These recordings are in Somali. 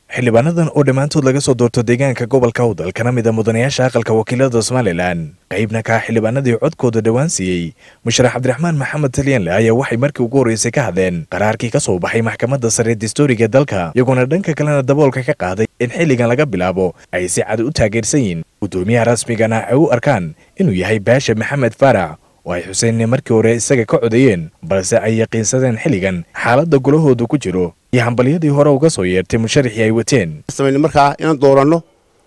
xildhibaanadan oo dhammaantood laga soo doorto deegaanka gobolka awdal kana mid a mudanayaasha aqalka wakiilada somalilan qaybna ka ah xildhibaanadii codkooda dhowaan siiyey musharax cabdiraxmaan maxamed talyanle ayaa waxay markii ugu horreysay ka hadleen qaraarkii ka soo baxay maxkamadda sare dastuuriga dalka iyagoona dhanka kalena daboolka ka qaaday in xilligan laga bilaabo ay si cad u taageersan yihiin guddoomiyaha rasmigana ay u arkaan inuu yahay baasha maxamed faarax oo ay xuseen markii hore isaga ka codeeyeen balse ay yaqiinsadeen xilligan xaaladda gulahoodu ku jiro iyo hambalyadii hore uga soo yeertay musharaxii ay wateen samayna markaa inaan dooranno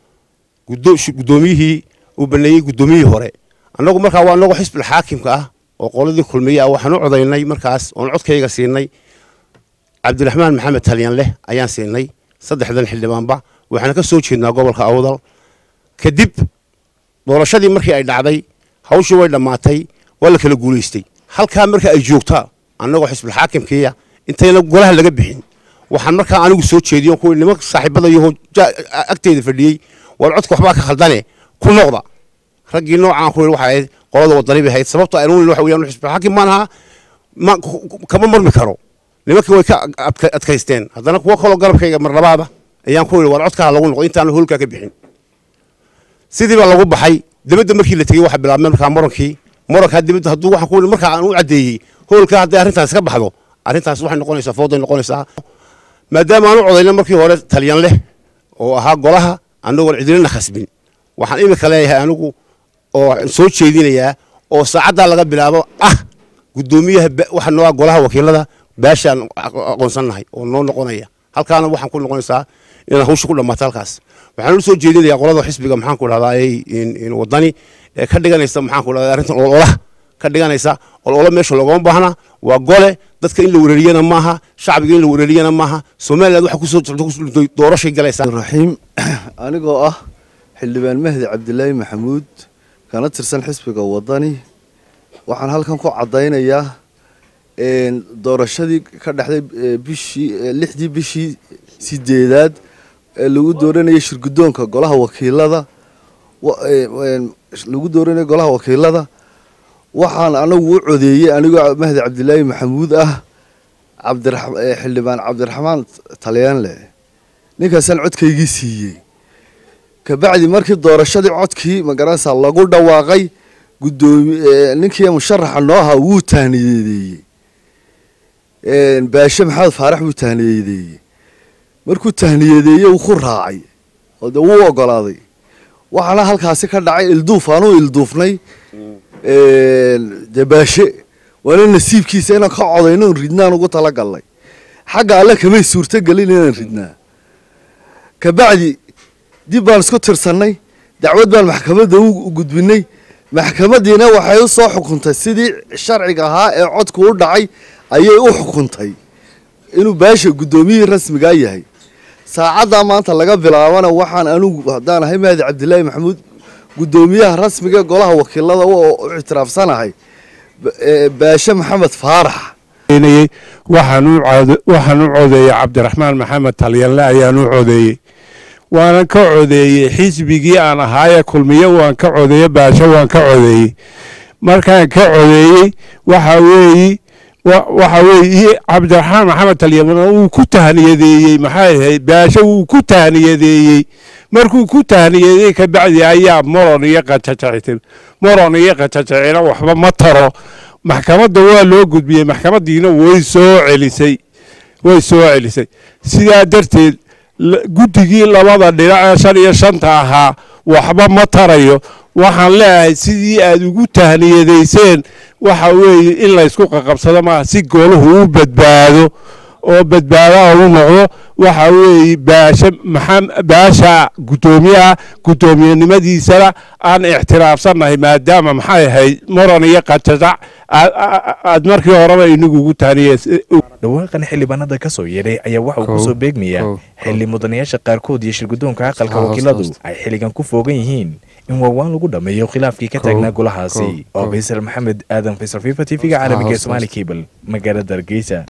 guddoomiyihii uu baneeyey guddoomiyihii hore annagu markaa waa anagoo xisbil xaakimka ah oo qoladii kulmiye ah waxaan u codaynay markaas oon codkayga siinay cabdiraxmaan maxamed talyanleh ayaan siinay saddexdan xildhibaanba waxaana ka soo jeednaa gobolka awdal kadib doorashadii markii ay dhacday hawshii way dhammaatay waa la kala guulaystay halkaa marka ay joogtaa annagoo xisbil xaakimkiiya intayna golaha laga bixin waxaan markaa anigu soo jeediyo kuwii nimanka saaxiibadayahoo agteeda fadhiyey war codka waxbaa ka khaldane ku noqda raggii noocaan ku yidhi waxay ahayd qolada wadani bay ahayd sababto aynu waxa weeyaan xisbil xaakim maan ahaa ma kama marmi karo nimankii way ka adkaysteen haddana kuwo kaloo garabkayga mar labaada ayaan ku yidhi war codkaa lagu noqdo intaanu hoolkaa ka bixin sidii baa lagu baxay dibadda markii la tegey waxa bilaabmay markaa murankii murankaa dibadda hadduu waxaan ku yidhi markaa aan u caddeeyey hoolkaa hadday arrintaas ka baxdo arrintaas waxay noqonaysaa fooday noqonaysaa maadaama aan u codayna markii hore talyan leh oo ahaa golaha annagoon cidinana khasbin waxaan imika leeyahay anigu oo soo jeedinayaa oo saacaddaa laga bilaabo ah guddoomiyaha waxa noo ah golaha wakiilada baashaan aqoonsannahay oo noo noqonaya halkaana waxaan ku noqonaysaa inaan hawsha ku dhammaato halkaas waxaan u soo jeedinayaa qolada xisbiga maxaan ku dhahdaa wadani ee ka dhiganaysa maxaan ku dhahdaa arrintan ololaha ka dhiganaysa ololo meesha loogama baahna waa gole dadka in la wereeriyana maaha shacbiga in la wereeriyana maaha somaliland waxa kusoo jirta doorashay galaysaa raxiim anigoo ah xildhibaan mahdi cabdilaahi maxamuud kana tirsan xisbiga wadani waxaan halkan ku caddaynayaa doorashadii ka dhexday bishii lixdii bishii sideedaad ee lagu dooranayay shirguddoonka golaha wakiilada lagu dooranayay golaha wakiilada waxaan anagu u codeeyey anigoo mahdi cabdilaahi maxamuud ah xildhibaan cabdiraxmaan talyaanle ninkaasaan codkaygii siiyey kabacdi markii doorashadii codkii magaranaysaa lagu dhawaaqay gudoomi ninkii musharaxa noo ahaa wuu tahniyadeeyey baashe maxamed faarax wuu tahniyadeeyey markuu tahniyadeeyey uu ku raacay oo dee wuu ogolaaday waxaana halkaasi ka dhacay ilduuf aanuu ilduufnay dee baashe waana nasiibkiisa inaan ka codayno on ridnaan ugu talagalnay xagga alle kamay suurtogelin inaan ridnaa kabacdi dib baan isku tirsannay dacwad baan maxkamadda u gudbinay maxkamadiina waxay u soo xukuntay sidii sharciga ahaa ee codku u dhacay ayay u xukuntay inuu baasha guddoomiyihii rasmigaa yahay saacaddaa maanta laga bilaabana waxaan anigu haddaan ahay mahdi cabdilaahi maxamuud guddoomiyaha rasmiga golaha wakiilada u ictiraafsanahay baashe maxamed faarax waxaan u codeeyey cabdiraxmaan maxamed talyanle ayaan u codeeyey waanan ka codeeyey xisbigii aan ahaaye kulmiye waan ka codeeye baashe waan ka codeeyey markaan ka codeeyey waxa weeyi waxa weeye cabdiraxmaan maxamed talyanle wuu ku tahniyadeeyey maxay ahayd baashe wuu ku tahniyadeeyey markuu ku tahniyadeeyey kabacdi ayaa moron iyo qajajactin moron iyo qajajacina waxba ma taro maxkamadda waa loo gudbiyey maxkamadiina way soo celisay way soo celisay sidaa darteed guddigii labada dhinac ee shan iyo shanta ahaa waxba ma tarayo waxaan leeyahay sidii aad ugu tahniyadayseen waxa weeye in laysku qaqabsado maaha si gooluhu u badbaado oo badbaadaha u noqdo waxa weeye baashe maxaa baasha guddoomiyaha guddoomiyenimadiisana aan ictiraafsannahay maadaama maxay ahayd moran iyo qajajac aad markii horeba inagu ugu taaniye dhawaaqan xildhibaanada ka soo yeedhay ayaa waxa uu kusoo beegmaya xilli mudanayaasha qaarkood iyo shirguddoonka aqalka wakiiladu ay xilligan ku foogan yihiin in waawaan lagu dhammeeyo khilaafkii ka taagnaa golahaasi oo faysal maxamed aadan faysal fifa t v-ga caalamiga ee somaali cable magaalada hargeysa